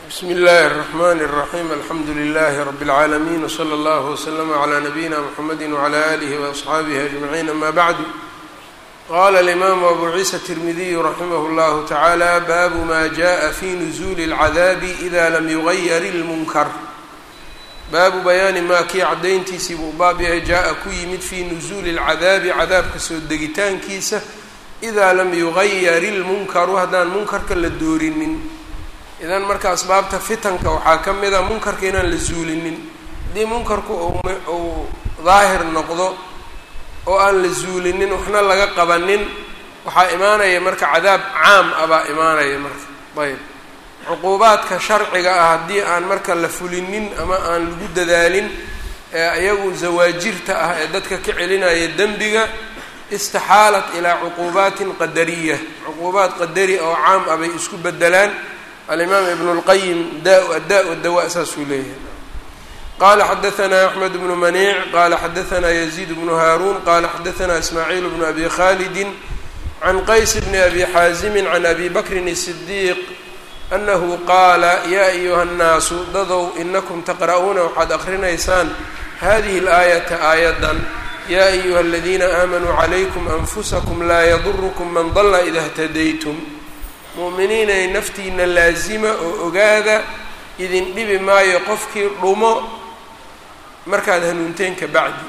bsmi اllahi الرحmn الرaحيم alxamdu لlh رb العaalمين وslى اllه وslm عlى نabيina mحamedi وعlى آlih وأصxaabih أجمعين ama bعd qala الإmam أbu ciisa التirmidiy raximh اllah taعalى babu ma jaءa fi نزul الcadاab إda lam yغayr الmunkar baabu bayaani maa kii caddayntiisii buu baab yahay jaa-a ku yimid fii nusuuli اlcadaabi cadaabka soo degitaankiisa idaa lam yugayar ilmunkaru haddaan munkarka la doorinin idan marka asbaabta fitanka waxaa ka mid a munkarka inaan la zuulinin haddii munkarku uu daahir noqdo oo aan la zuulinin waxna laga qabanin waxaa imaanaya marka cadaab caam ah baa imaanaya marka ayb cuquubaadka sharciga ah haddii aan marka la fulinin ama aan lagu dadaalin ee iyagu zawaajirta ah ee dadka ka celinaya dembiga istixaalat ilaa cuquubaatin qadariya cuquubaad qadari oo caam ah bay isku bedelaan alimaam ibnu اlqayim da adda dawa saasuu leeyahay qala xadaثna axmed bnu maniic qala xadaثna yaziid bnu haaruun qala xadaثna ismaaciil bnu abi khalidi can qays bni abi xaazimi can abi bakrin الصdiiq anahu qaala yaa ayuha nnaasu dadow inakum taqra'uuna waxaad akrinaysaan hadihi اlaayata aayadan yaa ayuha aladiina aamanuu calaykum anfusakum laa yadurukum man dalla ida htadaytum mu'miniinay naftiina laasima oo ogaada idin dhibi maayo qofkii dhumo markaad hanuunteen ka bacdi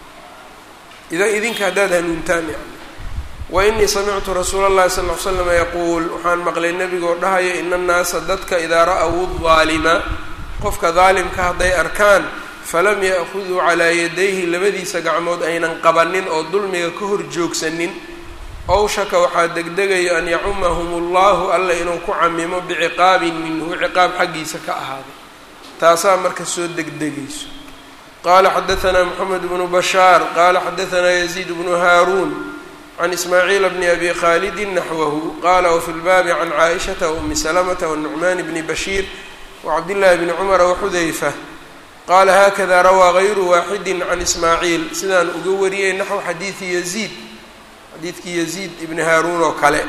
idinka haddaad hanuuntaan yani wainii samictu rasuula اllahi sal l slama yaquul waxaan maqlay nebigoo dhahayo ina annaasa dadka idaa ra-w daalima qofka daalimka hadday arkaan falam ya'khuduu calaa yadayhi labadiisa gacmood aynan qabanin oo dulmiga ka hor joogsanin owshaka waxaa degdegayo an yacumahum allahu alla inuu ku camimo biciqaabin minhu ciqaab xaggiisa ka ahaaday taasaa marka soo degdegayso qaala xadaanaa moxamed bnu bashaar qaala xadaanaa yaziid bnu haaruun can ismaaciil bni abi khaalidi naxwahu qala wfi lbaabi can caaishata waumi salamata wanucmaan bni bashiir wacabdillahi bni cumara waxudayfa qaala haakada rawaa gayru waaxidi can ismaaciil sidaan uga wariyey naxw xadiidi yaziid xadiidkii yaziid ibni haaruun oo kale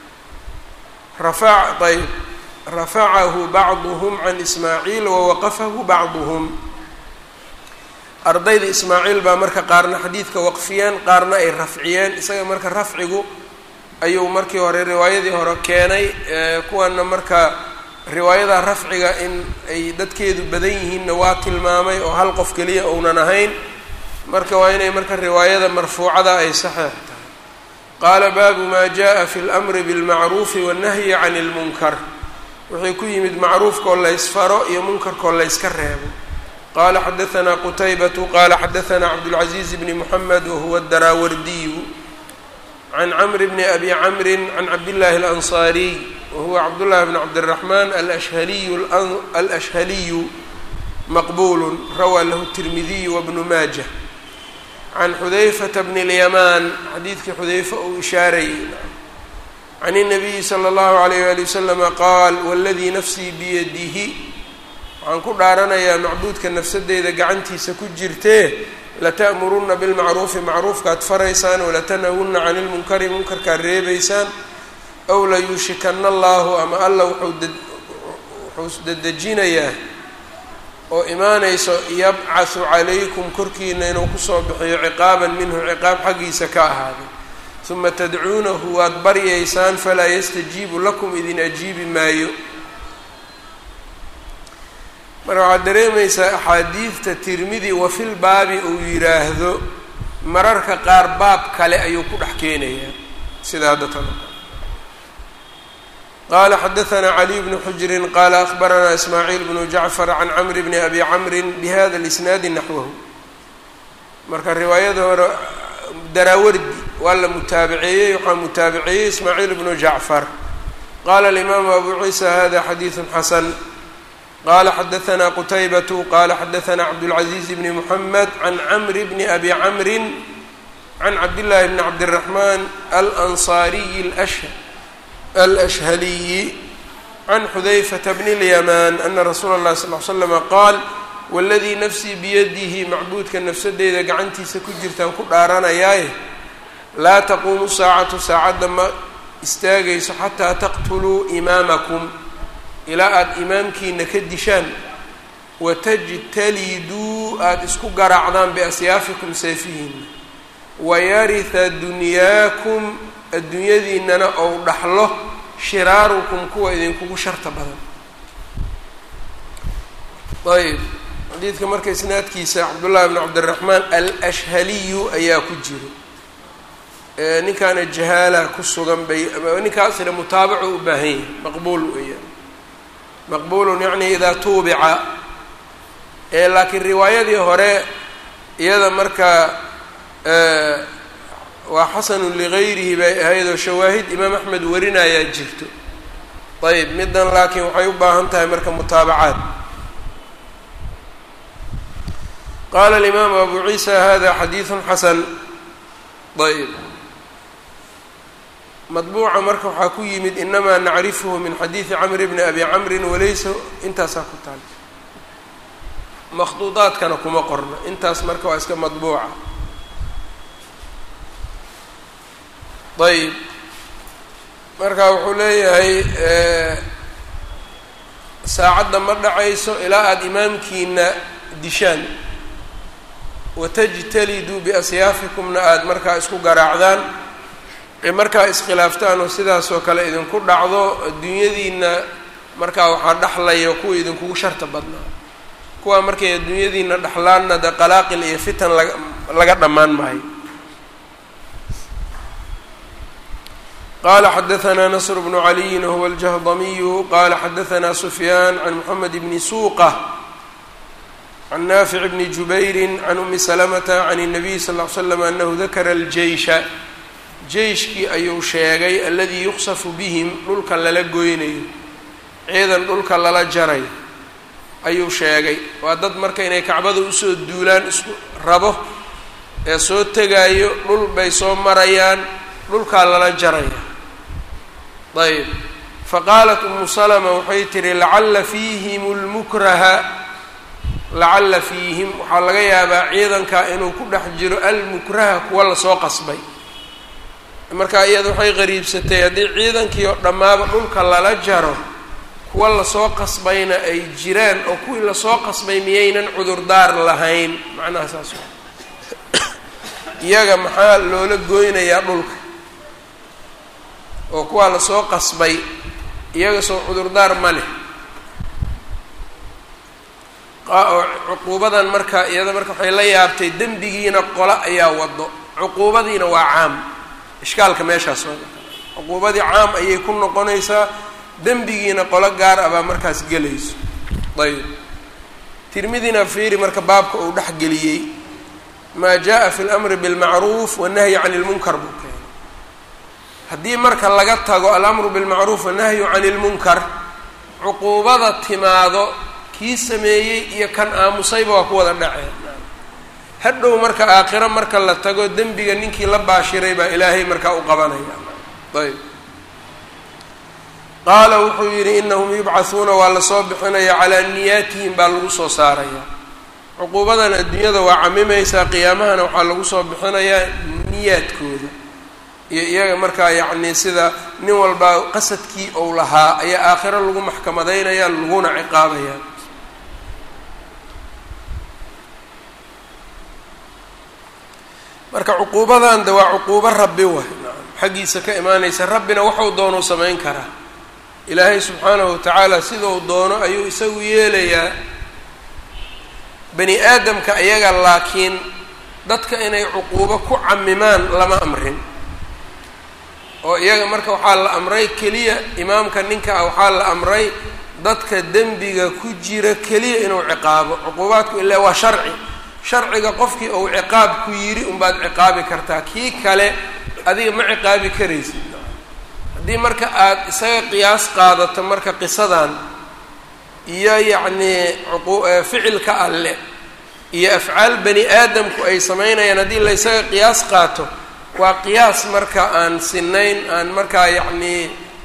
ayb rafacahu bacduhm can ismaaciil wawaqafahu bacduhm ardayda ismaaciil baa marka qaarna xadiidka waqfiyeen qaarna ay rafciyeen isaga marka rafcigu ayuu markii hore riwaayadii hore keenay kuwana marka riwaayada rafciga in ay dadkeedu badan yihiinna waa tilmaamay oo hal qof keliya uunan ahayn marka waa inay marka riwaayada marfuucada ay saxeex tahay qaala baabu maa jaa fi lmri bilmacruufi wannahyi can ilmunkar wixii ku yimid macruufkoo laysfaro iyo munkarkoo layska reebo qala xadaanaa qutaybatu qala xadaanaa cabdاlcaziiz bni muxamed wahuwa daraawardiyu can camri bni abi camrin can cabdillahi اlansaariy wahuwa cabdullahi bn cabdiraxmaan alashhaliyu alashhaliyu maqbulu rawaa lahu tirmidiyu wabnu maaja can xudayfata bni اlyamaan xadiidkii xudayfa uu ishaarayay can الnabiyi slى اllahu alayh wali waslama qaal wladii nafsii biyadihi waxaan ku dhaaranayaa macbuudka nafsadeyda gacantiisa ku jirtee lata'muruna bilmacruufi macruufkaad faraysaan walatanhawuna cani lmunkari munkarkaad reebaysaan ow layuushikana allahu ama alla wuxuu dedejinayaa oo imaanayso yabcahu calaykum korkiina inuu kusoo bixiyo ciqaaban minhu ciqaab xaggiisa ka ahaaday uma tadcuunahu waad baryaysaan falaa yastajiibu lakum idin ajiibi maayo marka waxaad dareemaysaa axaadiidta tirmidi wafil baabi uu yidhaahdo mararka qaar baab kale ayuu ku dhex keenayaa sida hadda talo qaala xadaanaa caliy bnu xujrin qaala akhbaranaa ismaaciil bnu jacfar can camri bni abi camrin bihada lisnaadi naxwahu marka riwaayada hore daraawardi waa la mutaabaceeyey waxaa mutaabaceeyey ismaaciil bnu jacfar qaala alimaamu abu ciisa hada xadiidu xasan qala xadaanaa qutaybatu qala xadaanaa cabdاlcaziiz bni muxamed can camri bni abi camrin can cabdillaahi bni cabdiraxmaan alansaariyi alashhaliyi can xudayfata bni اlyamaan ana rasuula اllahi sal l slama qaal waladii nafsii biyadihi macbuudka nafsadeyda gacantiisa ku jirtaan ku dhaaranayaaye laa taquumu saacatu saacadda ma istaagayso xataa taqtuluu imaamakum ilaa aada imaamkiina ka dishaan watajtaliduu aada isku garaacdaan biasyaafikum seefihiina wayariha dunyaakum adduunyadiinana ou dhaxlo shiraarukum kuwa idinkugu sharta badan ayb xadiidka marka isnaadkiisa cabdullahi bn cabdiraxmaan alashhaliyu ayaa ku jiro ninkaana jahaala ku sugan bay ninkaasina mutaabaco u baahan yahay maqbuul weeyaan maqbuulun yacni idaa tuubica laakiin riwaayadii hore iyada marka waa xasanun ligayrihi bay ahayd oo shawaahid imaam axmed warinayaa jirto ayb middan laakiin waxay u baahan tahay marka mutaabacaad qala alimaamu abu ciisa hada xadiidun xasan ayb madbuuca marka waxaa ku yimid inamaa nacrifuhu min xadiidi camr bni abi camrin walaysa intaasaa ku taal makhduudaadkana kuma qorna intaas marka waa iska madbuuca ayb marka wuxuu leeyahay saacadda ma dhacayso ilaa aada imaamkiina dishaan watajtaliduu biasyaafikumna aada markaa isku garaacdaan markaa iskhilaaftaan oo sidaasoo kale idinku dhacdo adduunyadiina markaa waxaa dhexlaya kuwa idinkugu sharta badnaa kuwaa markay adduunyadiina dhexlaanna de qalaaqil iyo fitan laga laga dhammaan maayo qala xadaثna nasr bnu caliyin huwa aljahdamiyu qala xadaثna sufyaan can moxamed bni suuqa can naafic bni jubayri can umi salamata can الnabiy sal ll ly slam anahu dakara aljeysha jeyshkii ayuu sheegay aladii yuqsafu bihim dhulka lala goynayo ciidan dhulka lala jaray ayuu sheegay waa dad marka inay kacbada usoo duulaan isku rabo ee soo tegaayo dhul bay soo marayaan dhulkaa lala jaraya ayb faqaalat umu salama waxay tihi lacalla fiihim lmukraha lacalla fiihim waxaa laga yaabaa ciidanka inuu ku dhex jiro almukraha kuwa lasoo qasbay marka iyada waxay qariibsatay haddii ciidankii oo dhammaaba dhulka lala jaro kuwa lasoo qasbayna ay jiraan oo kuwii lasoo qasbay miyaynan cudurdaar lahayn macnaha saas iyaga maxaa loola goynayaa dhulka oo kuwaa lasoo qasbay iyaga soo cudurdaar ma leh oo cuquubadan marka iyada marka waxay la yaabtay dembigiina qolo ayaa wado cuquubadiina waa caam ishkaalka meeshaas waa cuquubadii caam ayay ku noqonaysaa dembigiina qolo gaar ah baa markaas gelayso ayb tirmidina fiiri marka baabka uu dhex geliyey maa jaa fi اlamri biاlmacruuf wannahyi can اlmunkar buu keenay haddii marka laga tago alamru bilmacruuf wannahyu can اlmunkar cuquubada timaado kii sameeyey iyo kan aamusayba waa ku wada dhaceen hadhow marka aakhiro marka la tago dembiga ninkii la baashiray baa ilaahay markaa u qabanaya ayb qaala wuxuu yidhi inahum yubcahuuna waa lasoo bixinaya calaa niyaatihim baa lagu soo saaraya cuquubadan adduunyada waa camimaysaa qiyaamahana waxaa lagu soo bixinayaa niyaadkooda iyo iyaga markaa yacni sida nin walbaa qasadkii ou lahaa ayaa aakhiro lagu maxkamadaynaya laguna ciqaabaya marka cuquubadan de waa cuquubo rabbi waay xaggiisa ka imaanaysa rabbina waxau doonuu samayn karaa ilaahay subxaanahu watacaala sidau doono ayuu isagu yeelayaa bani aadamka iyaga laakiin dadka inay cuquubo ku camimaan lama amrin oo iyaga marka waxaa la amray keliya imaamka ninka ah waxaa la amray dadka dembiga ku jira keliya inuu ciqaabo cuquubaadku ilaa waa sharci sharciga qofkii uu ciqaab ku yidhi unbaad ciqaabi kartaa kii kale adiga ma ciqaabi karaysid haddii marka aada isaga qiyaas qaadato marka qisadan iyo yacnii ficilka alle iyo afcaal bani aadamku ay samaynayaan haddii la ysaga qiyaas qaato waa qiyaas marka aan sinayn aan markaa yacnii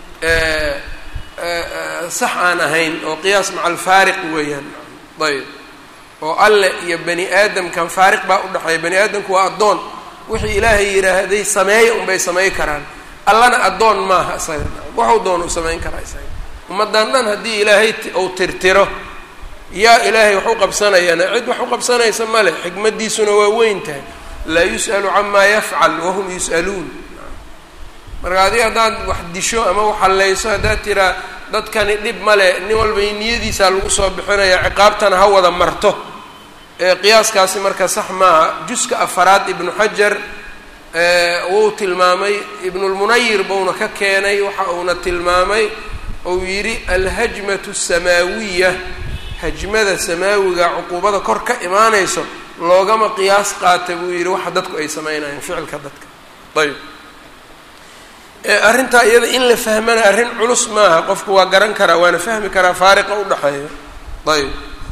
sax aan ahayn oo qiyaas maca alfaariq weeyaan ayb oo alle iyo bani aadamkan faariq baa u dhexeeya bani aadamku waa addoon wixii ilaahay yidhaahday sameeya unbay samayn karaan allana addoon maaha isaga waxau doon u samayn karaa isaga ummaddan dhan haddii ilaahay uu tirtiro yaa ilaahay wax u qabsanayana cid wax u qabsanaysa male xikmaddiisuna waa weyn tahay laa yus'alu camaa yafcal wahum yus'aluun marka adiga haddaad wax disho ama wax hallayso haddaad tiraa dadkani dhib male nin walba niyadiisaa lagu soo bixinaya ciqaabtana ha wada marto ee qiyaaskaasi marka sax maaha juska afaraad ibnu xajar wuu tilmaamay ibnulmunayir buuna ka keenay waxa uuna tilmaamay uu yidhi alhajmatu asamaawiya hajmada samaawiga cuquubada kor ka imaanayso loogama qiyaas qaata buu yidhi waxa dadku ay sameynayaan ficilka dadka ayb arrintaa iyada in la fahmana arrin culus maaha qofku waa garan karaa waana fahmi karaa faariqa udhaxeeya ayb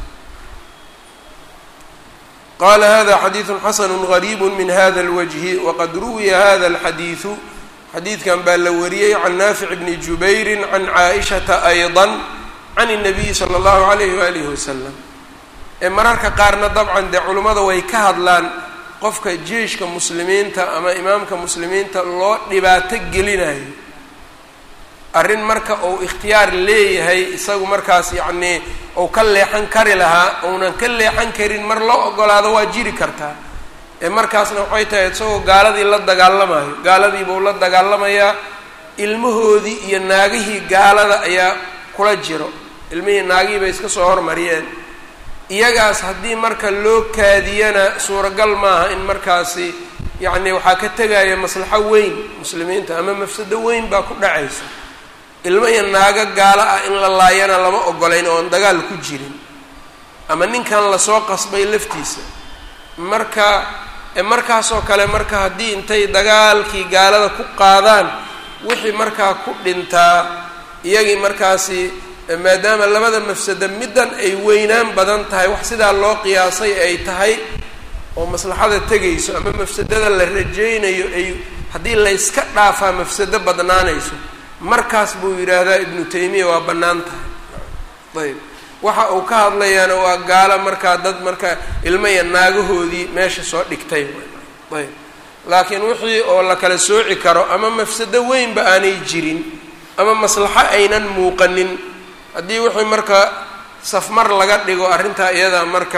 qala hada xadiidu xasanu gariibu min hada اlwajhi waqad ruwiya hada اlxadiidu xadiidkan baa la wariyey can naafic bni jubayri can caaishata ayضa can الnabiyi salى اllahu alayh walihi wasalam ee mararka qaarna dabcan dee culimmada way ka hadlaan qofka jeeshka muslimiinta ama imaamka muslimiinta loo dhibaato gelinayo arrin marka uu ikhtiyaar leeyahay isagu markaas yacnii uu ka leexan kari lahaa uunan ka leexan karin mar loo ogolaado waa jiri kartaa ee markaasna waxay tahay isagoo gaaladii la dagaalamayo gaaladiibuu la dagaalamayaa ilmahoodii iyo naagihii gaalada ayaa kula jiro ilmihii naagihii bay iska soo hormariyeen iyagaas haddii marka loo kaadiyana suuragal maaha in markaasi yacni waxaa ka tegaya maslaxo weyn muslimiinta ama mafsado weyn baa ku dhacaysa ilmo iyo naago gaalo ah in la laayana lama ogolayn oon dagaal ku jirin ama ninkan lasoo qasbay laftiisa marka markaasoo kale marka haddii intay dagaalkii gaalada ku qaadaan wixii markaa ku dhintaa iyagii markaasi maadaama labada mafsado middan ay weynaan badan tahay wax sidaa loo qiyaasay ay tahay oo maslaxada tegayso ama mafsadada la rajaynayo ay haddii layska dhaafaa mafsado badnaanayso markaas buu yidhaahdaa ibnu taymiya waa bannaan tahay ayb waxa uu ka hadlayaana waa gaalo markaa dad markaa ilmo iyo naagahoodii meesha soo dhigtay ayb laakiin wixii oo la kala sooci karo ama mafsado weynba aanay jirin ama maslaxo aynan muuqanin haddii wixii marka safmar laga dhigo arrintaa iyadaa marka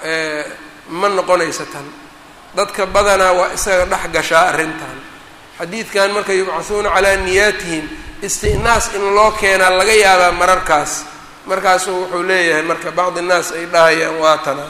ma noqonaysa tan dadka badanaa waa isaga dhex gashaa arrintan xadiidkan marka yubcahuuna calaa niyaatihim istinaas in loo keenaa laga yaabaa mararkaas markaasuu wuxuu leeyahay marka bacdi innaas ay dhahayaan waa tana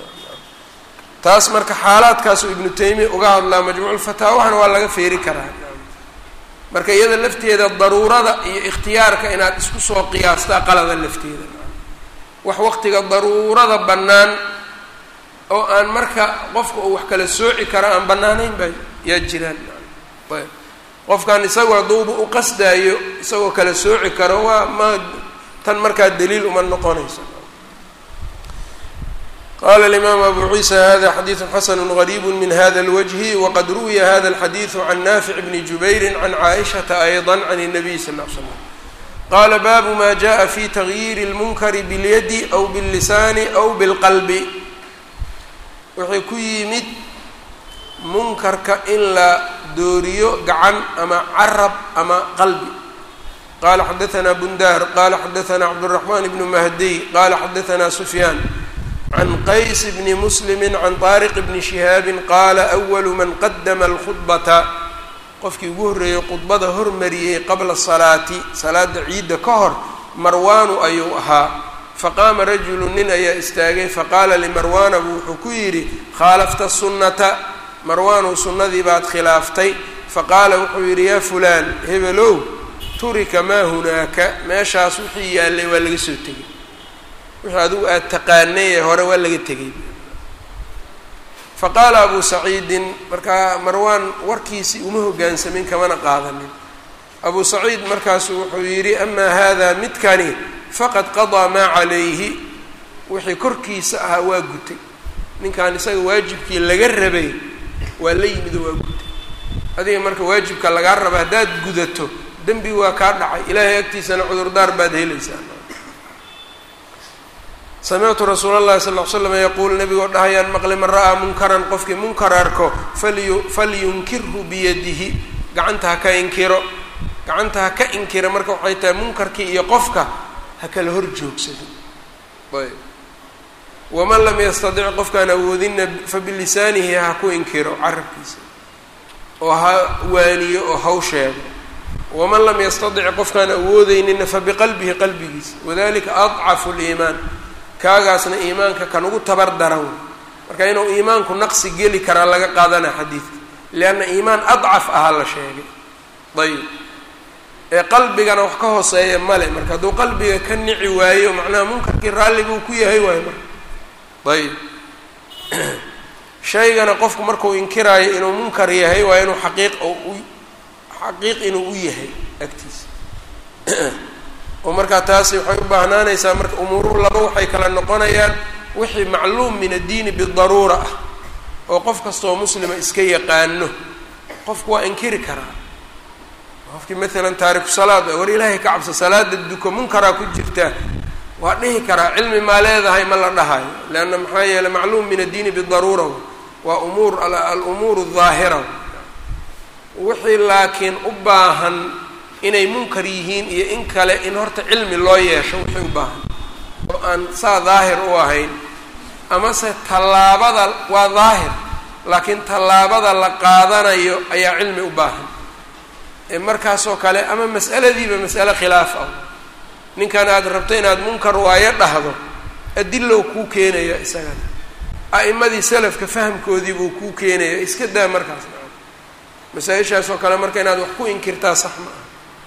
taas marka xaalaadkaasuu ibnu taymiya uga hadlaa majmuuculfataawahana waa laga feeri karaa marka iyada lafteeda daruurada iyo ikhtiyaarka inaad isku soo qiyaastaa qalada lafteeda wax waqtiga daruurada bannaan oo aan marka qofka uu wax kala sooci karo aan bannaanayn baa yaa jiraan ayb qofkan isagu hadduuba u qasdaayo isagoo kala sooci karo waa ma tan markaa daliil uma noqonayso qala alimaam abu ciisa hada xadiidu xasanu gariibu min hada اlwجhi waqad ruwiya hada اlxadiidu can naafic bni jubayri can caaishaةa ayضa can الnabiy sal ll ly slam qala baabu ma jaءa fi tagyiiri اlmunkari biاlyadi aw bاllisaani aw bاlqalbi wuxuu ku yimid munkarka in la dooriyo gacan ama carab ama qalbi qala xadaثna bundar qala xadaثna cabdالرaحman bn mahdiy qala xadaثna sufyaan can qays bni muslimi can طaariq bni shihaabi qaala أwalu man qadama اlkhudbata qofkii ugu horreeyey khudbada hormariyey qabla salaati salaada ciidda ka hor marwaanu ayuu ahaa faqaama rajulu nin ayaa istaagay faqaala limarwaana buu wuxuu ku yidhi khaalafta sunnata marwaanow sunnadii baad khilaaftay faqaala wuxuu yidhi yaa fulaan hebelow turika maa hunaaka meeshaas wixii yaallay waa laga soo tegay wixii adigu aada taqaanay ee hore waa laga tegay faqaala abu saciidin markaa marwaan warkiisii uma hoggaansamin kamana qaadanin abu saciid markaasu wuxuu yidhi amaa haadaa midkani faqad qadaa maa calayhi wixii korkiisa ahaa waa gutay ninkan isaga waajibkii laga rabay waa la yimid oo waa gutay adiga marka waajibka lagaa raba haddaad gudato dembi waa kaa dhacay ilaahay agtiisana cudurdaar baad helaysaa samictu rasuula allahi sal ll slam yaquul nabigoo dhahayaan maqli man ra'aa munkaran qofkii munkar arko falyu falyunkirhu biyadihi gacanta ha ka inkiro gacanta ha ka inkira marka waxay tahay munkarkii iyo qofka ha kala hor joogsado ayb waman lam yastadic qofkaan awoodinna fabilisaanihi ha ku inkiro carabkiisa oo ha waaniyo oo haw sheego waman lam yastadic qofkaan awoodeyninna fabiqalbihi qalbigiisa wadalika adcafu liimaan kaagaasna iimaanka kan ugu tabar daran marka inuu iimaanku naqsi geli karaa laga qaadana xadiidka lianna iimaan adcaf ahaa la sheegay ayib ee qalbigana wax ka hooseeya male marka hadduu qalbiga ka nici waayo macnaha munkarkii raalli buu ku yahay waayo marka ayib shaygana qofku markuu inkiraayo inuu munkar yahay waa inuu xaqiiq u xaqiiq inuu u yahay agtiisa oo markaa taasi waxay u baahnaanaysaa marka umuuruhu laba waxay kala noqonayaan wixii macluum min addiini bidaruura ah oo qof kastoo muslima iska yaqaano qofku waa inkiri karaa qofkii maalan taariku salaad war ilaahay ka cabso salaada duko munkaraa ku jirta waa dhihi karaa cilmi maa leedahay ma la dhahayo leanna maxaa yeeley macluum min addiini bidaruura waa umuur alumuur daahira wixii laakiin u baahan inay munkar yihiin iyo in kale in horta cilmi loo yeesho wixii u baahan oo aan saa daahir u ahayn amase tallaabada waa daahir laakiin tallaabada la qaadanayo ayaa cilmi u baahan ee markaasoo kale ama mas'aladiiba mas'ale khilaaf ah ninkan aad rabto inaad munkar waayo dhahdo adilow kuu keenaya isagana a'imadii salafka fahamkoodii buu kuu keenaya iska daa markaas masaa-ishaas oo kale marka inaad wax ku inkirtaa sax ma aha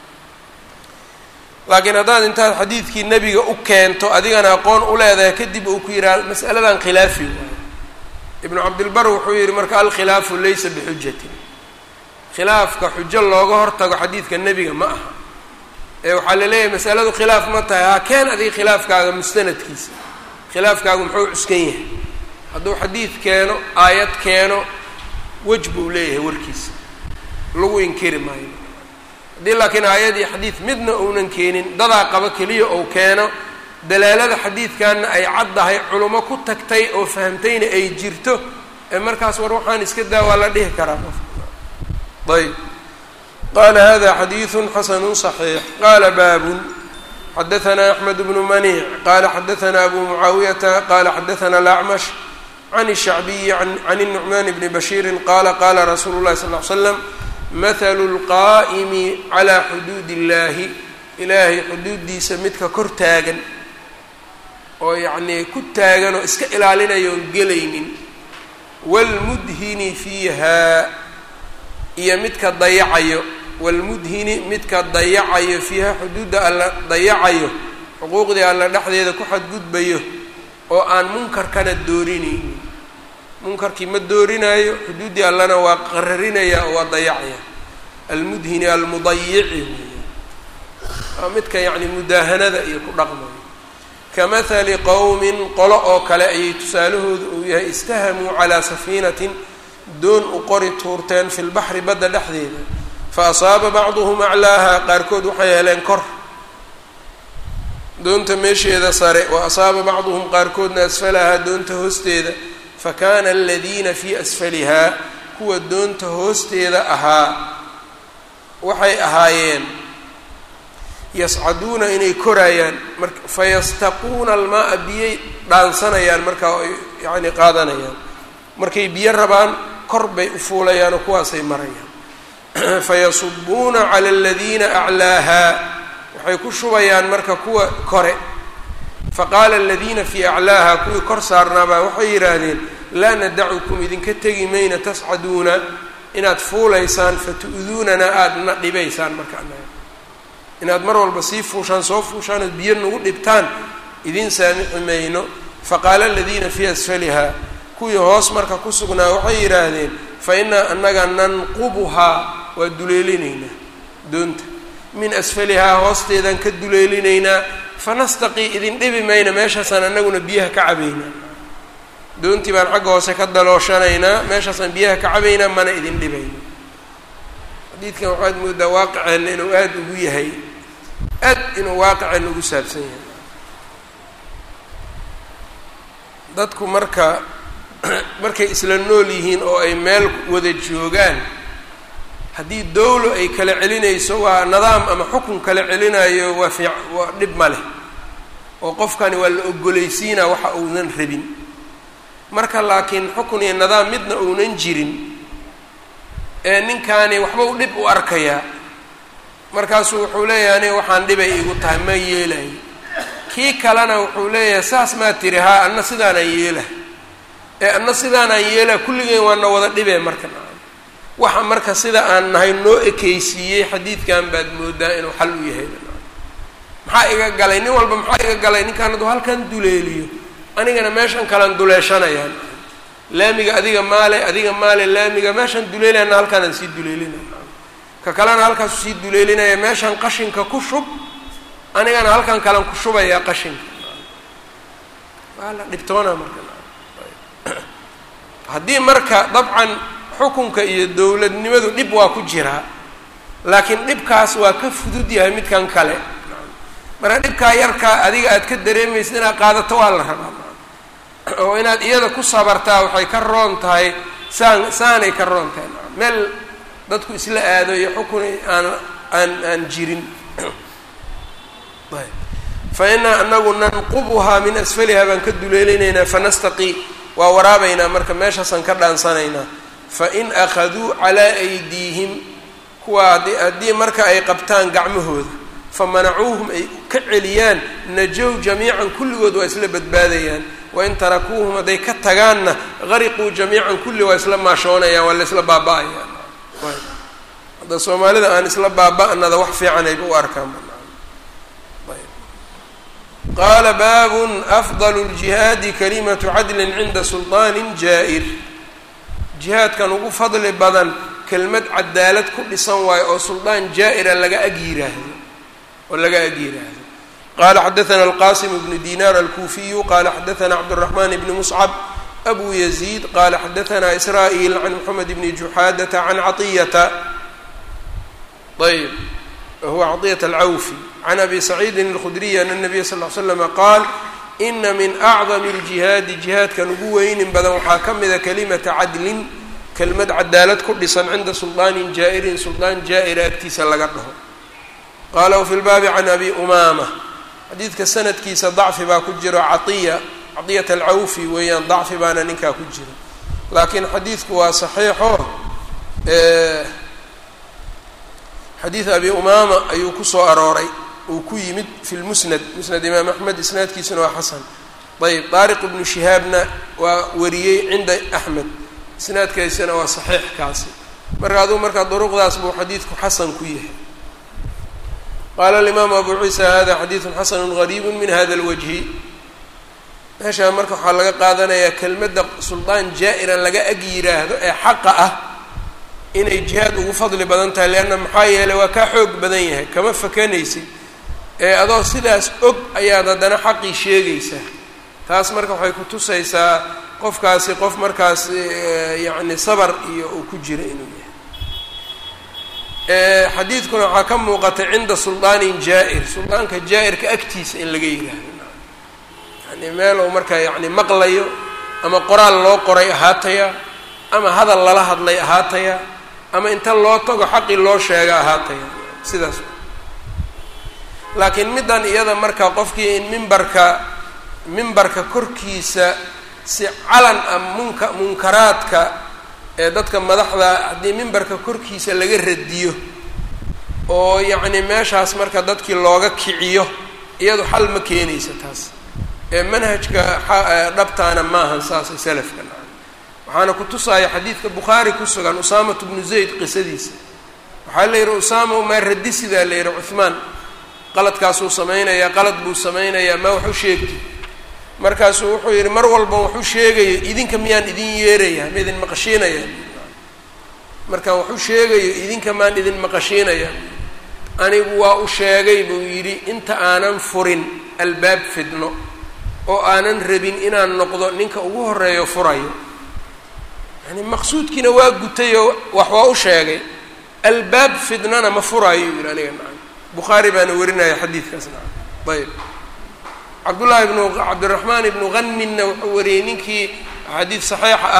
laakiin haddaad intaad xadiidkii nebiga u keento adigana aqoon u leedahay kadib uu ku yidhaha mas'aladan khilaafi waayo ibnu cabdilbar wuxuu yidhi marka alkhilaafu laysa bixujatin khilaafka xujo looga hortago xadiidka nebiga ma aha ee waxaa la leeyahay masaladu khilaaf ma tahay ha keen adiga khilaafkaaga mustanadkiisa khilaafkaagu muxuu cuskan yahay hadduu xadiid keeno aayad keeno wej buu leeyahay warkiisa lagu inkiri maayo haddii laakiin aayad iyo xadiid midna uunan keenin dadaa qabo keliya ou keeno dalaalada xadiidkanna ay caddahay culummo ku tagtay oo fahamtayna ay jirto ee markaas war waxaan iska daa waa la dhihi karaa qofka ayb qala hada xadiiثu xasanu صaxiix qala baabun xadaثna axmed bnu maniic qala xadaثna abu mucaawiyata qala xadaثna alacmash can الshacbiyi can الnucman bni bashiiri qala qala rasuulu اlahi sal ly slam mathalu اlqaa'imi calى xuduud اllahi ilaahay xuduuddiisa midka kor taagan oo yacnii ku taagan oo iska ilaalinaya oon gelaynin wاlmudhini fiiha iyo midka dayacayo wاlmudhini midka dayacayo fiiha xuduudda alla dayacayo xuquuqdii alla dhexdeeda ku xadgudbayo oo aan munkarkana doorinaynin munkarkii ma doorinaayo xuduuddii allana waa qararinaya oo waa dayacaya almudhini almudayici waa midka yacni mudaahanada iyo ku dhaqmayo kamahali qowmin qolo oo kale ayay tusaalahooda uu yahay istahamuu calaa safiinatin doon u qori tuurteen fi lbaxri badda dhexdeeda fa asaaba bacduhum aclaaha qaarkood waxay heleen kor doonta meesheeda sare wa asaaba bacduhum qaarkoodna asfalahaa doonta hoosteeda fa kaana aladiina fii asfalihaa kuwa doonta hoosteeda ahaa waxay ahaayeen yascaduuna inay koraayaan mar fayastaquuna almaa-a biyay dhaansanayaan markaa ay yacni qaadanayaan markay biyo rabaan kor bay u fuulayaan oo kuwaasay marayaan fayasubuuna cala aladiina aclaahaa waxay ku shubayaan marka kuwa kore faqaala aladiina fii aclaaha kuwii kor saarnaabaa waxay yidhaahdeen laa nadacukum idinka tegi mayna tascaduuna inaad fuulaysaan fatu'duunana aada na dhibaysaan marka inaad mar walba sii fuushaan soo fuushaan ood biyo nagu dhibtaan idin saamixi mayno faqaala aladiina fii asfalihaa kuwii hoos marka ku sugnaa waxay yidhaahdeen fa innaa annaga nanqubuhaa waa duleelinaynaa doonta min asfalihaa hoosteedaan ka duleelinaynaa fanastaqii idin dhibi mayna meeshaasaan annaguna biyaha ka cabaynaa doontii baan xagga hoose ka dalooshanaynaa meeshaasaan biyaha ka cabaynaa mana idin dhibayno xadiidkan waxaad moodaa waaqiceenna inuu aada ugu yahay aad inuu waaqiceenna ugu saabsan yahay dadku marka markay isla nool yihiin oo ay meel wada joogaan haddii dowlo ay kala celinayso waa nidaam ama xukun kala celinayo waa fiic waa dhib ma leh oo qofkani waa la ogolaysiinaa waxa uunan rabin marka laakiin xukun iyo nidaam midna uunan jirin ee ninkaani waxba u dhib u arkayaa markaasuu wuxuu leeyahay aniga waxaan dhibay igu tahay ma yeelayo kii kalena wuxuu leeyahay saas maa tiri haa anna sidaanaan yeela ee anna sidaanaan yeela kulligeen waana wada dhibee marka waxa marka sida aan nahay noo ekeysiiyey xadiidkan baad moodaa inuu xal u yahay maxaa iga galay nin walba maxaa iga galay ninkaan hadduu halkan duleeliyo anigana meeshan kalan duleeshanayaan laamiga adiga maale adiga maale laamiga meeshaan duleelayana halkaanaan sii duleelinaya ka kalena halkaasu sii duleelinaya meeshaan qashinka ku shub anigana halkan kalan ku shubayaa qashinka waa la dhibtoona marka haddii marka dabcan xukunka iyo dowladnimadu dhib waa ku jiraa laakiin dhibkaas waa ka fudud yahay midkan kale marka dhibkaa yarkaa adiga aad ka dareemaysa inaad qaadato waa la rabaa oo inaad iyada ku sabartaa waxay ka roon tahay saan saanay ka roon tahay meel dadku isla aado iyo xukun aan aan aan jirin fa inaa anagu nanqubuhaa min asfaliha baan ka duleelinaynaa fanastaqii waa waraabaynaa marka meeshaasaan ka dhaansanaynaa fain akhaduu calaa aydiihim kuwa haddii marka ay qabtaan gacmahooda famanacuuhum ay ka celiyaan najow jamiican kulligood waa isla badbaadayaan wain tarakuuhum hadday ka tagaanna gariquu jamiican kulli waa isla maashoonayaan waa la isla baaba-ayaan hadda soomaalida aan isla baaba-nada wax fiicanayba u arkaan qaala baabun afdalu ljihaadi kalimatu cadlin cinda sulطaanin jaa-ir jihaadkan ugu fadli badan kelmad cadaalad ku dhisan waayo oo suldaan jaa-ira laga ag yiraahdo oo laga ag yiraahdo qala xadaثna alqasim bnu dinar alkuufiyu qala xadaثna cabdالرaحman bni muscab abu yaزيid qala xadaثna israa'il can mxamed bni juxaadata can caطiyata ayb huwa caطiyaة alcawfi can abi saciidin اlkhudriy an الnabiya sal ly slama qaal ina min acdam اljihaadi jihaadkan ugu weynin badan waxaa ka mida kalimata cadlin kelmad cadaalad ku dhisan cinda suldaanin jaa'irin suldaan jaa-ira agtiisa laga dhaho qaala wafi lbaabi can abi umaama xadiidka sanadkiisa dacfi baa ku jiro caiya caطiyat alcawfi weeyaan dacfi baana ninkaa ku jiro laakiin xadiidku waa saxiixo xadiid abi umaama ayuu kusoo arooray uu ku yimid fi lmusnad musnad imaam axmed isnaadkiisuna waa xasan ayb daariq ibnu shihaabna waa wariyey cinda axmed isnaadkaysana waa saxiix kaasi marka aduu markaa duruqdaas buu xadiidku xasan ku yahay qaala alimaamu abu ciisa hada xadiidun xasanu gariibu min hada lwajhi meeshaa marka waxaa laga qaadanayaa kelmadda suldaan jaa-iran laga ag yiraahdo ee xaqa ah inay jihaad ugu fadli badan tahay leanna maxaa yeelay waa kaa xoog badan yahay kama fakanaysid ee adoo sidaas og ayaad haddana xaqii sheegaysaa taas marka waxay ku tusaysaa qofkaasi qof markaas yacni sabar iyo uu ku jira inuu yahay xadiidkuna waxaa ka muuqatay cinda suldaanin jaa-ir suldaanka jaa-irka agtiisa in laga yidhaahdo yani meel uu markaa yacni maqlayo ama qoraal loo qoray ahaataya ama hadal lala hadlay ahaataya ama inta loo tago xaqii loo sheega ahaataya sidaas laakiin middan iyada marka qofkii in mimbarka mimbarka korkiisa si calan ah munka munkaraadka ee dadka madaxda haddii mimbarka korkiisa laga radiyo oo yacni meeshaas marka dadkii looga kiciyo iyadu xal ma keenaysa taas ee manhajka dhabtaana maahan saasay salafka waxaana ku tusaaya xadiidka bukhaari ku sugan usaamatu bnu zayd qisadiisa waxaa la yidhi usaama maa radi sidaa la yidhi cuhmaan qaladkaasuu samaynayaa qalad buu samaynayaa maa waxu sheegti markaasuu wuxuu yidhi mar walba waxu sheegayo idinka miyaan idin yeeraya ma idin maqashiinaya markaan waxu sheegayo idinka maan idin maqashiinaya anigu waa u sheegay buu yidhi inta aanan furin albaab fidno oo aanan rabin inaan noqdo ninka ugu horeeyo furayo yani maqsuudkiina waa gutayoo wax waa u sheegay albaab fidnana ma furaayo yidhi aniga nacam bukhaari baana warinaya xadiidkaas nacam ayb cabdullaahi ibnu cabdiraxmaan ibnu hanminna wuxuu wariyey ninkii xadiid saxiixa ah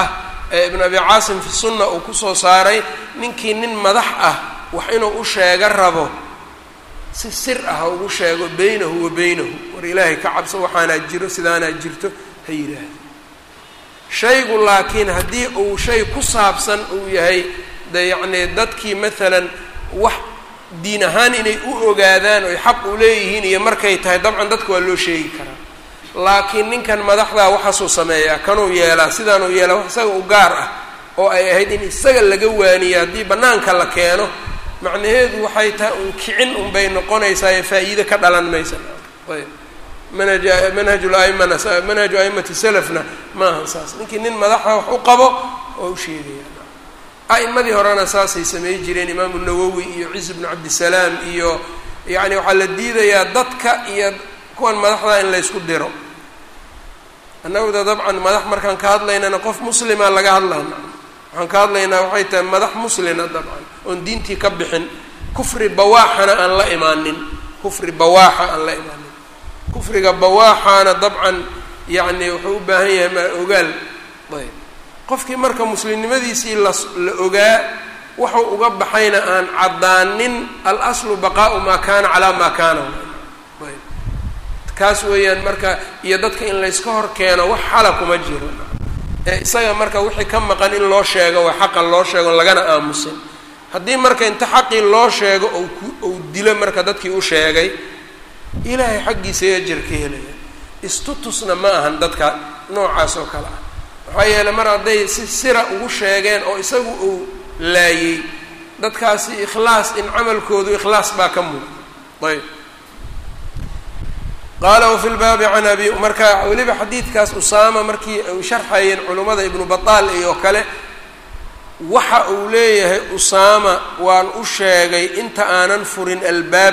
ibn abi caasim fi sunna uu kusoo saaray ninkii nin madax ah wax inuu u sheega rabo si sir ah ha ugu sheego beynahu wa beynahu war ilaahay ka cabso waxaanaa jiro sidaanaa jirto ha yidhaahdo shaygu laakiin haddii uu shay ku saabsan uu yahay de yacnii dadkii maalan wax diin ahaan inay u ogaadaan oy xaq u leeyihiin iyo markay tahay dabcan dadka waa loo sheegi karaa laakiin ninkan madaxdaa waxaasuu sameeyaa kanuu yeelaa sidaanuu yeelaa wax isaga u gaar ah oo ay ahayd in isaga laga waaniyo haddii bannaanka la keeno macnaheedu waxay tahay un kicin unbay noqonaysaa ee faa'iide ka dhalan maysa ayb manhaj manhaju laimana manhaju aimati salafna maaha saas ninkii nin madaxa wax u qabo oo u sheegaya a'imadii horena saasay samey jireen imaamu nawowi iyo ciis bnu cabdisalaam iyo yacni waxaa la diidayaa dadka iyo kuwan madaxda in laysku diro annagda dabcan madax markaan ka hadlaynana qof muslima laga hadlana waxaan ka hadlaynaa waxay tahay madax muslina dabcan oon diintii ka bixin kufri bawaaxana aan la imaanin kufri bawaaxa aan la imaanin kufriga bawaaxaana dabcan yacni wuxuu u baahan yahay ma ogaal ayb qofkii marka muslimnimadiisii la la ogaa wuxuu uga baxayna aan caddaanin alaslu baqaau maa kaana calaa maa kaana ayb kaas weeyaan marka iyo dadka in layska hor keeno wax xala kuma jiro ee isaga marka wixii ka maqan in loo sheego waa xaqan loo sheego lagana aamusin haddii marka inta xaqii loo sheego ou ku ou dilo marka dadkii u sheegay ilaahay xaggiisa ajar ka helaya istutusna ma ahan dadka noocaas oo kale ah maxaa yeeley mar hadday si sira ugu sheegeen oo isagu uu laayey dadkaasi ikhlaas in camalkoodu ikhlaas baa ka muuqda ayb qaala wafi lbaabi can abi marka weliba xadiidkaas usaama markii ay sharxayeen culummada ibnu bataal iyo kale waxa uu leeyahay usaama waan u sheegay inta aanan furin albaab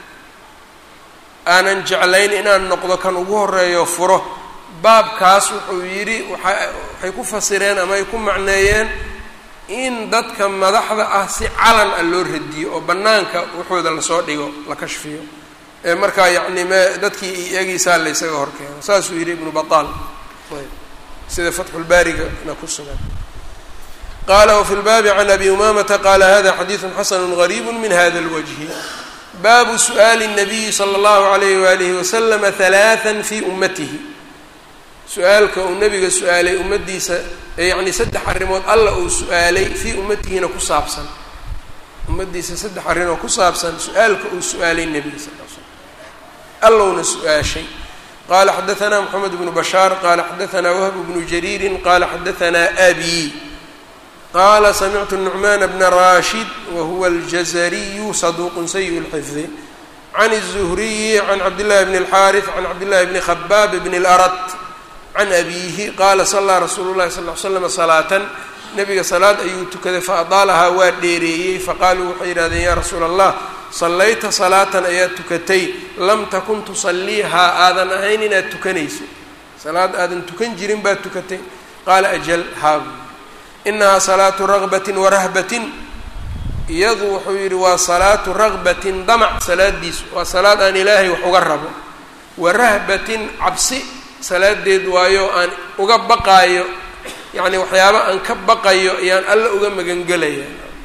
aanan jeclayn inaan noqdo kan ugu horeeyo furo baabkaas wuxuu yidhi waa waxay ku fasireen ama ay ku macneeyeen in dadka madaxda ah si calan ah loo radiyo oo bannaanka waxooda lasoo dhigo la kashfiyo ee markaa yacni me dadkii iyagiisaa la ysaga hor keeno saasuu yidhi ibnu bataal ayb sida fatxulbaarigana ku sugan qala wfi lbaabi can abi umamata qala hada xadiidu xasanu gariibu min hada اlwجhi baabu su'aali الnabiyi slى اllahu عalayh walihi waslama halaثa fi ummatihi su-aalka uu nabiga su-aalay ummadiisa yacni saddex arrimood alla uu su-aalay fii ummatihina ku saabsan ummadiisa saddex arrin oo ku saabsan su-aalka uu su-aalay nebiga sal l slam allowna su-aashay qala xadaثna mxamed bnu bashaar qala xadaثna whb bnu jariiri qala xadaثna abi qala samictu nucman bna rashid wahuwa aljazariyu saduq sayi اlxifdi can الzuhriyi can cabdillahi bn اlxariث can cabdillahi bni khabaab bn اlarat can abiihi qaala salaa rasuulu llahi sal l slam salaatan nabiga salaad ayuu tukaday faadaalahaa waa dheereeyey faqaaluu waxay yidhahdeen yaa rasuula allah sallayta salaatan ayaad tukatay lam takun tusaliihaa aadan ahayn inaad tukanayso salaad aadan tukan jirin baad tukatay qaala ajal haabu inahaa salaatu ragbatin warahbatin iyadu wuxuu yidhi waa salaatu ragbatin damac salaadiisu waa salaad aan ilaahay wax uga rabo warahbatin cabsi salaadeed waayo aan uga baqaayo yacni waxyaaba aan ka baqayo ayaan alla uga magangelaya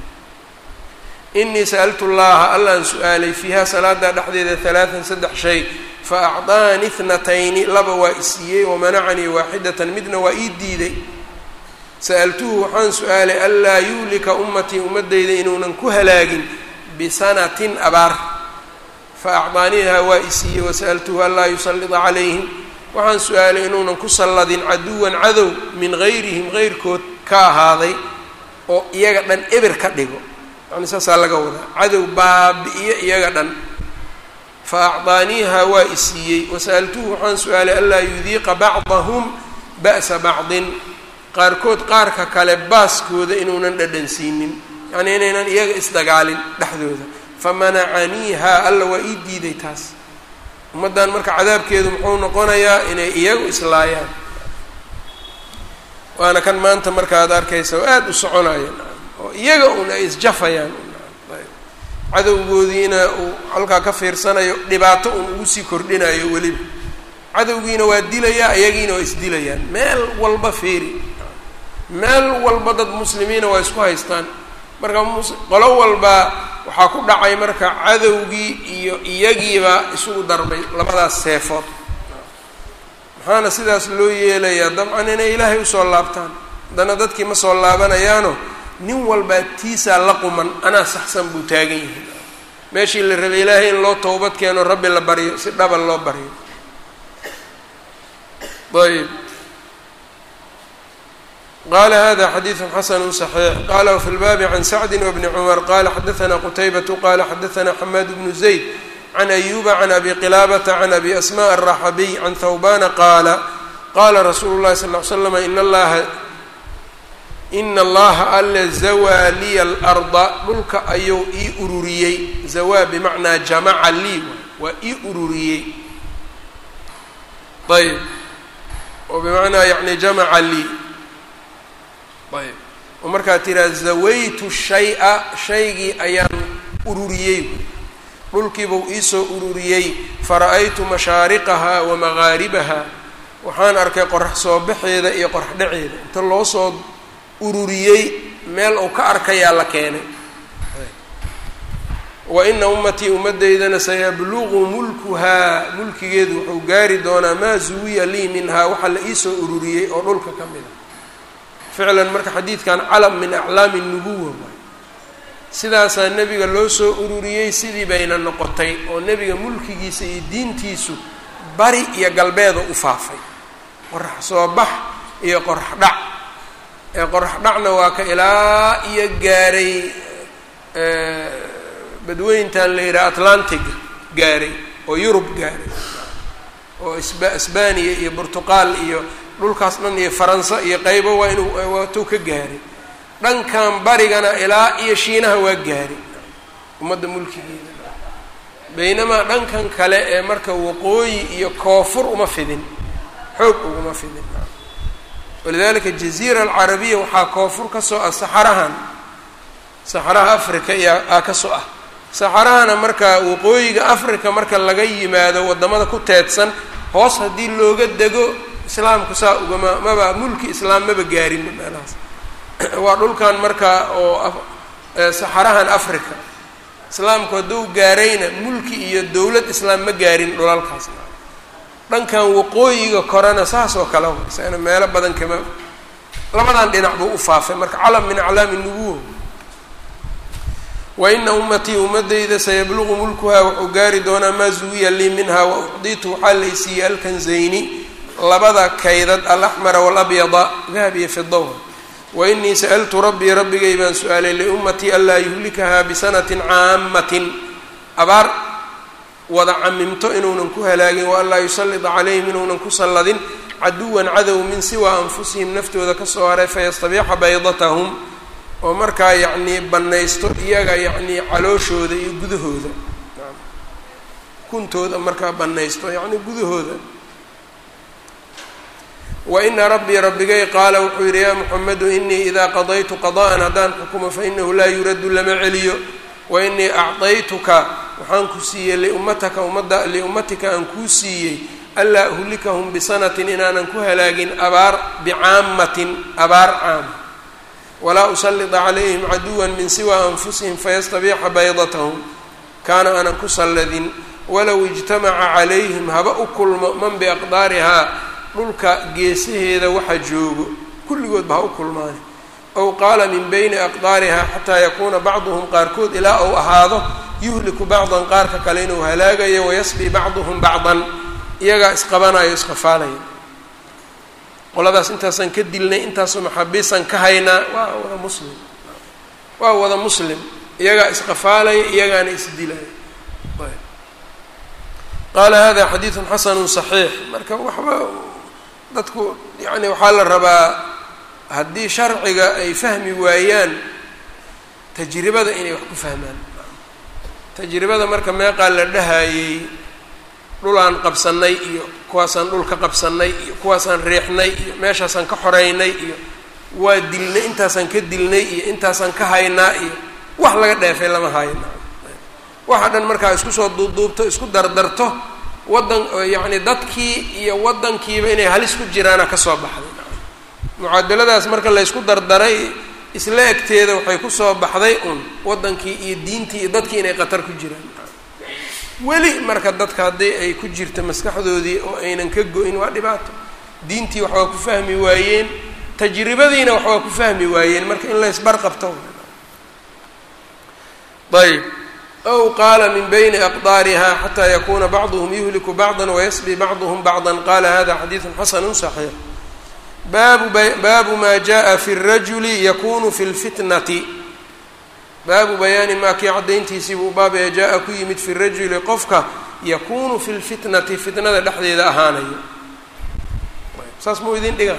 inii sa'altu llaha allaan su-aalay fiiha salaada dhexdeeda halaatan saddex shay fa acdaanii ithnatayni laba waa isiiyey wamanacanii waaxidatan midna waa ii diiday sa'altuhu waxaan su-aalay anlaa yuhlika ummatii ummadeyda inuunan ku halaagin bisanatin abaar fa acdaaniiha waa isiiyey wasa'altuhu anlaa yusallida calayhim waxaan su-aalay inuunan ku salladin caduwan cadow min gayrihim geyrkood ka ahaaday oo iyaga dhan eber ka dhigo yani saasaa laga wadaa cadow baabi-iyo iyaga dhan fa acdaaniiha waa isiiyey wasa'altuhu waxaan su-aalay anlaa yudiiqa bacdahum ba'sa bacdin qaarkood qaarka kale baaskooda inuunan dhadhansiinin yacnii inaynan iyaga isdagaalin dhexdooda famanacaniiha alla waa ii diiday taas ummaddan marka cadaabkeedu muxuu noqonayaa inay iyagu islaayaan waana kan maanta marka ad arkaysa oo aada u soconayaan oo iyaga un ay isjafayaan cadowgoodiina uu halkaa ka fiirsanayo dhibaato un ugu sii kordhinayo weliba cadowgiina waa dilayaa iyagiina waa isdilayaan meel walba fiiri meel walba dad muslimiina waa isku haystaan marka qolo walba waxaa ku dhacay marka cadowgii iyo iyagiiba isugu darbay labadaas seefood maxaana sidaas loo yeelayaa dabcan inay ilaahay usoo laabtaan haddana dadkii ma soo laabanayaano nin walbaa tiisaa la quman anaa saxsan buu taagan yahay meeshii la rabay ilaahay in loo towbad keeno rabbi la baryo si dhaba loo baryo ayb qala hada xadiiثu xasn صaxiix qala wfi lbaabi can sacdi wbni cmar qala xadaثna qtaybaةu qala xadaثna xamaad bnu zayd can ayuba can abi qilaabata can abi asmaء الraxabiy can thawbana qaala qala rasuulu اlahi sal ly slm in allaha ina allaha alle zawaa liya اlarda dhulka ayuu ii ururiyey zawaa bimacnaa jamaca lii waa ii ururiyey ayb oo bimacnaa yani jamaca lii ayb oo markaa tiraa zawaytu shay-a shaygii ayaan ururiyey dhulkiibuu iisoo ururiyey fara-aytu mashaariqaha wa magaaribaha waxaan arkay qorax soo baxeeda iyo qorax dhaceeda inta loo soo ururiyey meel uu ka arkayaa la keenay wa ina ummatii ummaddeydana sayabluqu mulkuhaa mulkigeedu wuxuu gaari doonaa maa zuwiya lii minhaa waxaa la iisoo ururiyey oo dhulka ka mid a ficlan marka xadiidkan calam min aclaami nubuwa waay sidaasaa nebiga loo soo ururiyey sidii bayna noqotay oo nebiga mulkigiisa iyo diintiisu bari iyo galbeeda u faafay qorax soo bax iyo qorax dhac ee qorax dhacna waa ka ilaa iyo gaaray badweyntan la yidhaha atlantiga gaaray oo yurub gaaray oo sba isbaniya iyo burtuqaal iyo dhulkaas dhan iyo faransa iyo qaybo waa inuu waatuu ka gaaray dhankan barigana ilaa iyo shiinaha waa gaaray ummadda mulkigeeda baynamaa dhankan kale ee marka waqooyi iyo koofur uma fidin xoog uguma fidin walidalika jaziira alcarabiya waxaa koofur ka soo ah saxarahan saxaraha africa iyo aa ka soo ah saxarahana marka waqooyiga africa marka laga yimaado waddamada ku teedsan hoos haddii looga dego islaamku saa ugama maba mulki islaam maba gaarin meelahaas waa dhulkan marka oo saxarahan africa islaamku hadduu gaarayna mulki iyo dowlad islaam ma gaarin dhulalkaas dhankan waqooyiga korena saas oo kale isagana meelo badan kama labadan dhinac buu u faafay marka calam min aclaami nubuwa wa ina ummatii ummadayda sayabluqu mulkuhaa wuxuu gaari doonaa maa zuwiya lii minha wa ucditu waxaa laysiiyey alkanzayni labada kaydad alaxmara waalabyada dahab iyo fidawa wa inii sa'altu rabbii rabbigay baan su-aalay liummatii anlaa yuhlikahaa bisanatin caamatin abaar wada camimto inuunan ku halaagin wa anlaa yusallida calayhim inuunan ku salladin caduwan cadow min siwaa anfusihim naftooda kasoo haray fayastabiixa baydatahum oo markaa yacnii bannaysto iyaga yacnii calooshooda iyo gudahooda kuntooda markaa bannaysto yacnii gudahooda wa ina rabbii rabbigay qaala wuxuu yidhi yaa muxamedu inii idaa qadaytu qada'an haddaan xukumo fainahu laa yuraddu lama celiyo wa inii acdaytuka waxaan ku siiyey liummataka ummadda liummatika aan kuu siiyey anlaa uhlikahum bisanatin inaanan ku halaagin abaar bicaamatin abaar caam walaa usallida calayhim caduwan min siwa anfusihim fayastabiixa baydatahum kaana aanan ku salladin walow ijtamaca calayhim haba u kulmo man biaqdaarihaa dhulka geesaheeda waxa joogo kulligoodba ha u kulmaane ow qaala min bayni aqdaarihaa xataa yakuuna bacduhum qaarkood ilaa ou ahaado yuhliku bacdan qaarka kale inuu halaagayo wayasbi bacduhum bacdan iyagaa isqabanayo isqafaalaya qoladaas intaasaan ka dilnay intaasoo maxaabiisaan ka haynaa waa wada muslim waa wada muslim iyagaa isqafaalaya iyagaana isdilaya qaala hada xadiidun xasanu صaxiix marka waxba dadku yani waxaa la rabaa haddii sharciga ay fahmi waayaan tajribada inay wax ku fahmaan tajribada marka meeqaa la dhahayey dhulaan qabsanay iyo kuwaasaan dhul ka qabsanay iyo kuwaasaan riixnay iyo meeshaasaan ka xoreynay iyo waa dilnay intaasaan ka dilnay iyo intaasaan ka haynaa iyo wax laga dheefay lama hayna waxa dhan markaa isku soo duubduubto isku dardarto waddan yacni dadkii iyo waddankiiba inay halis ku jiraana kasoo baxday mucaadaladaas marka laysku dardaray isla egteeda waxay kusoo baxday un waddankii iyo diintii iyo dadkii inay qatar ku jiraan weli marka dadka haddii ay ku jirta maskaxdoodii oo aynan ka go-in waa dhibaato diintii wax waa ku fahmi waayeen tajribadiina wax waa ku fahmi waayeen marka in laysbarqabto ayb ow qaala min bayni aqdaariha xataa yakuna bacduhum yuhliku bacda wayasbi bacduhum bacda qala hada xadiidu xasanu صaxiix baabu baabu ma jaءa fi الrajuli yakunu fi اlfitnati baabu bayaani maa kii caddayntiisii buu baabaya jaa-a ku yimid fi rajuli qofka yakunu fi lfitnati fitnada dhexdeeda ahaanayo saas muu idin dhiga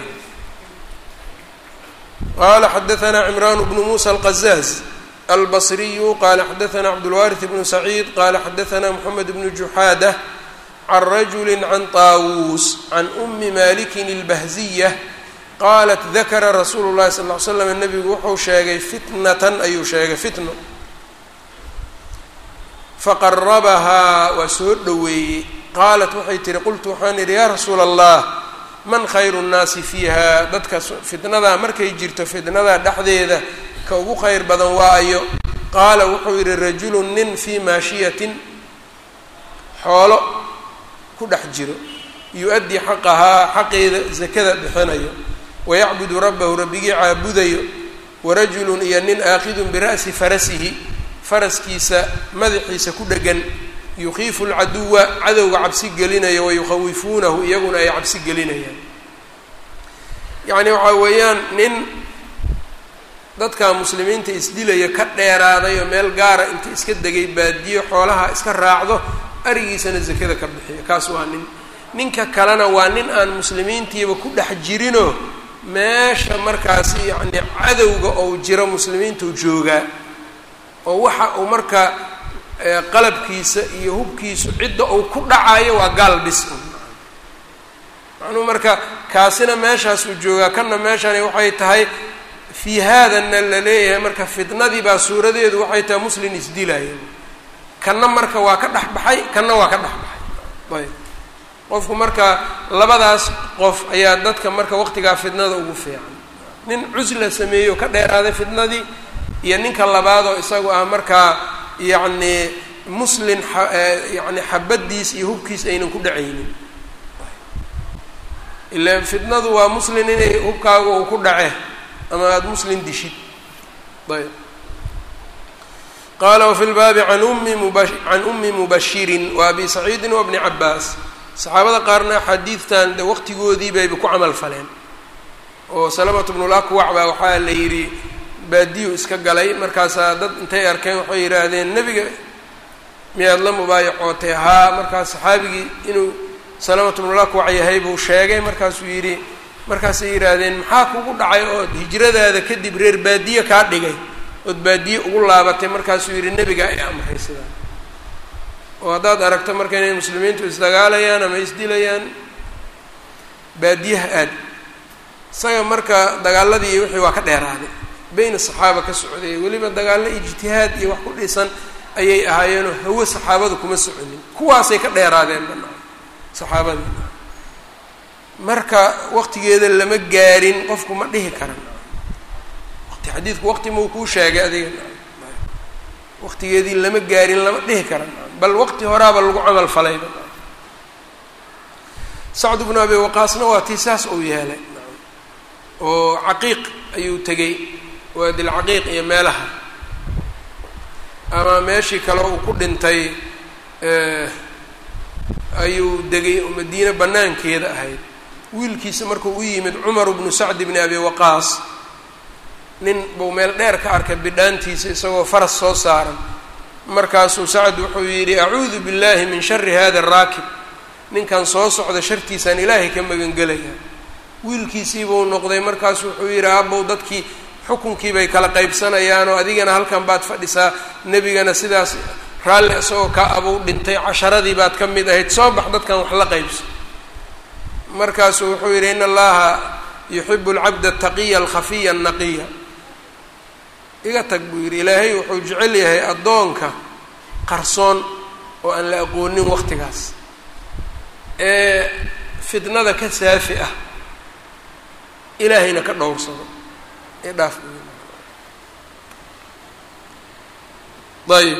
qala xadaثna cimran bnu musa alqazaaz albصriyu qala xadaثna cabdاlwariث bnu saciid qala xadaثna mxamed bnu juxaadة can rajuli can طaawuus can umi malikin اlbahziya qaalat dakara rasuulu llahi sal ll ly slam nebigu wuxuu sheegay fitnatan ayuu sheegay fitno faqarabahaa waa soo dhoweeyey qaalat waxay tihi qultu waxaan idhi yaa rasuula allah man khayru nnaasi fiiha dadka fitnadaa markay jirto fitnadaa dhexdeeda ka ugu khayr badan waayo qaala wuxuu yidhi rajulun nin fii maashiyatin xoolo ku dhex jiro yu-addii xaqahaa xaqeeda sakada bixinayo wayacbudu rabbahu rabbigii caabudayo warajulun iyo nin aakidun bira'si farasihi faraskiisa madaxiisa ku dhegan yukiifu lcaduwa cadowga cabsi gelinayo wayukhawifuunahu iyaguna ay cabsi gelinayaan yacni waxaa weeyaan nin dadka muslimiinta isdilaya ka dheeraaday oo meel gaara inta iska degay baadiyo xoolaha iska raacdo arigiisana sakada ka bixiyo kaas waa nin ninka kalena waa nin aan muslimiintiiba ku dhex jirinoo meesha markaas yacni cadowga ou jiro muslimiintu joogaa oo waxa uu marka qalabkiisa iyo hubkiisu cidda uu ku dhacayo waa gaal bis macnuhu marka kaasina meeshaasuu joogaa kanna meeshani waxay tahay fii haadanna la leeyahay marka fitnadii baa suuradeedu waxay tahay muslin isdilaya kanna marka waa ka dhex baxay kanna waa ka dhex baxay ayb qofku marka labadaas qof ayaa dadka marka waqtigaa fitnada ugu fiican nin cusla sameeyo ka dheeraaday fitnadii iyo ninka labaadoo isagu ah markaa yacni muslin yani xabadiis iyo hubkiis aynan ku dhacaynin ila fitnadu waa muslin inay hubkaaga uu ku dhace ama aada muslin dishid ayb qala wafi lbaabi an umi muba can umi mubashirin wa abi saciidin wa bni cabaas saxaabada qaarna xadiidtan de waqtigoodii bayba ku camal faleen oo salamatu bnulakwac baa waxaa la yidhi baadiyu iska galay markaasaa dad intay arkeen waxay yidhaahdeen nebiga miyaad la mubaayacootay haa markaas saxaabigii inuu salamatu bnulakwac yahay buu sheegay markaasuu yidhi markaasay yidhaahdeen maxaa kugu dhacay ood hijradaada kadib reer baadiye kaa dhigay ood baadiye ugu laabatay markaasuu yidhi nebiga ay amray sidaa oo haddaad aragto marka inay muslimiintu isdagaalayaan ama isdilayaan baadiyaha aad isaga marka dagaaladii iyo wixii waa ka dheeraaday beyna saxaaba ka socday weliba dagaallo ijtihaad iyo wax ku dhisan ayay ahaayeenoo hawo saxaabadu kuma soconin kuwaasay ka dheeraadeen banaa saxaabadii marka waqtigeeda lama gaarin qofku ma dhihi karan waqti xadiidku waqti mau kuu sheegay adiga waqtigeedii lama gaarin lama dhihi karan bal waqti horaaba lagu camal falayba sacd bnu abi waqaasna waa tii saas uu yeelay oo caqiiq ayuu tegey waadilcaqiiq iyo meelaha ama meeshii kale uu ku dhintay ayuu degay oo madiine banaankeeda ahayd wiilkiisa markuu u yimid cumar bnu sacd bni abi waqaas nin buu meel dheer ka arkay bidhaantiisa isagoo faras soo saaran markaasuu sacd wuxuu yidhi acuudu billahi min shari hada araakib ninkan soo socda shartiisaan ilaahay ka magangelaya wiilkiisii buu noqday markaasu wuxuu yidhi aabow dadkii xukunkii bay kala qaybsanayaanoo adigana halkan baad fadhisaa nebigana sidaas raalli isagoo ka abuu dhintay casharadii baad ka mid ahayd soo bax dadkan wax la qaybso markaasuu wuxuu yidhi in allaha yuxibu alcabda ataqiya alkhafiya annaqiya iga tag buu yidhi ilaahay wuxuu jecel yahay addoonka qarsoon oo aan la aqoonin waqtigaas ee fitnada ka saafi ah ilaahayna ka dhowrsado ee dhaaf ayb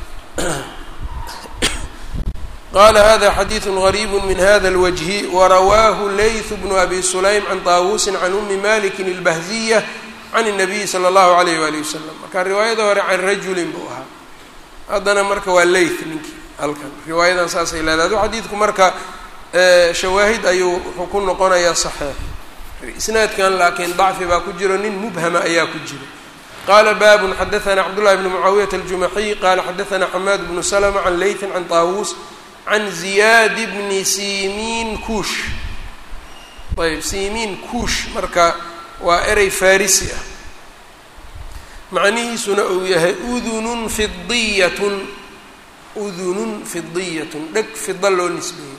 qala hada xadiiثu غariib min hada اlwجhi warawaahu layث bnu abi sulaym can طaawusi can umi maliki اlbahziya can الnabiyi slى اllahu عalayh wali wasalam marka riwaayada hore can rajulin buu ahaa haddana marka waa layth ninkii halkan riwaayadan saasay leedahay adu xadiidku marka shawaahid ayuu wuxuu ku noqonayaa صaxiix isnaadkan laakiin dacfi baa ku jiro nin mubhama ayaa ku jiro qala babun xadaثna cabdالlahi bn mucaawiyaة الjumaxiy qala xadaثna xamaad bnu slma can layثi can طaawuus can ziyaad bni simiin kuush ayb simiin kuush marka waa erey farisi ah macnihiisuna uu yahay udunun fidiyatun udunun fidiyatun dheg fida loo nisbeeyey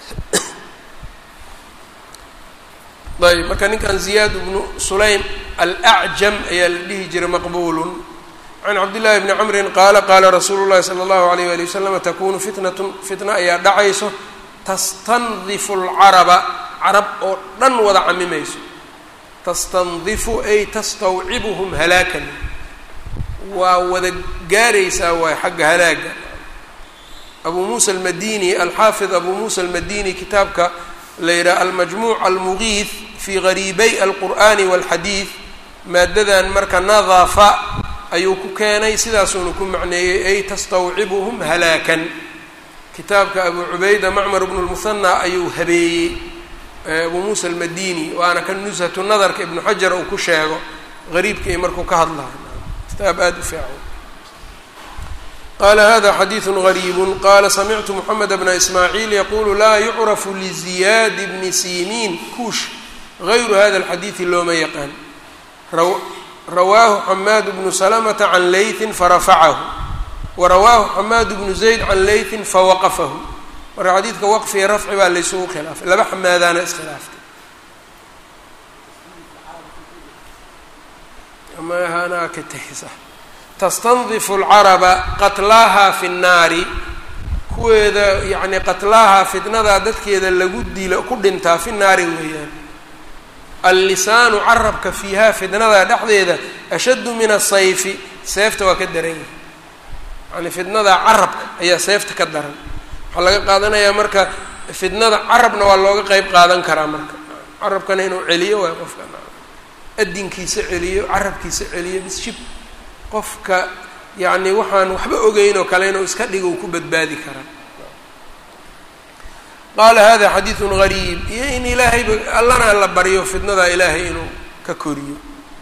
ayb marka ninkan ziyaad bnu sulaym alacjam ayaa la dhihi jiray maqbulun can cabdillahi bni camrin qaala qaala rasuulu llahi sala allahu alayh wali wasalam takunu fitnatun fitna ayaa dhacayso tastandifu alcaraba carab oo dhan wada camimayso tastandifu ay tastawcibuhum halaakan waa wada gaaraysaa waay xagga halaaga abu muusa almadini alxaafid abu muusa almadini kitaabka la yidhaha almajmuuc almugiith fii gariibay alqur'ani walxadiid maadadan marka nadafa ayuu ku keenay sidaasuuna ku macneeyey ay tastawcibuhum halaakan kitaabka abu cubayda macmar bnu lmuhanaa ayuu habeeyey abu muusa almadini waana kan nushatu nadarka ibnu xajar uu ku sheego gariibka iyo markuu ka hadlayo kitaab aada u fiican qala hada xadiiثu غariib qala samictu mxamed bna ismaaciil yaqulu laa yucrafu liziyaad bni simiin kuush gayru hada اlxadiiثi looma yaqaan rawaahu xamaad bnu slmta can layثi farafacahu warawaahu xamaad bnu zayd can layثi fawaqafahu marka xadiidka waqfiga rafci baa laysugu khilaafay laba xamaadaana iskhilaaftay amahanaa ka tahisa tastandifu alcaraba qatlaaha fi nnaari kuweeda yacni qatlaaha fitnadaa dadkeeda lagu dilo ku dhintaa fi naari weeyaan allisaanu carabka fiiha fitnadaa dhexdeeda ashaddu min asayfi seefta waa ka daran yahay yacni fitnadaa carabka ayaa seefta ka daran waxaa laga qaadanayaa marka fitnada carabna waa looga qeyb qaadan karaa marka carabkana inuu celiyo waay qofka adinkiisa celiyo carabkiisa celiyo bisshib qofka yacni waxaan waxba ogeyn oo kale inuu iska dhigo uu ku badbaadi karaa qaala hada xadiidun gariib iyo in ilaahayba allana la baryo fitnadaa ilaahay inuu ka koriyo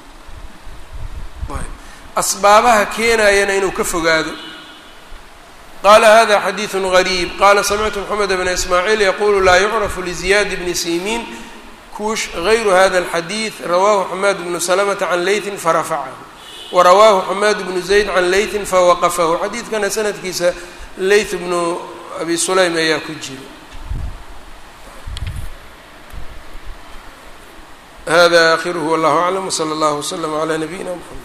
asbaabaha keenayana inuu ka fogaado qala hada xadiiثu غariib qala samictu mxamed bna ismaaciil yaqulu laa yucrafu liziyaad bni simiin kuush gayru hada اlxadiid rawahu xamaad bnu slmta can layثi farafacahu warawaahu xamaad bnu zayd can layثi fawaqafahu xadiidkana sanadkiisa layth bnu abi sulaym ayaa ku jira hada akhiruhu wallah aclam wslى اllah wslm عlى nabiyina mxamed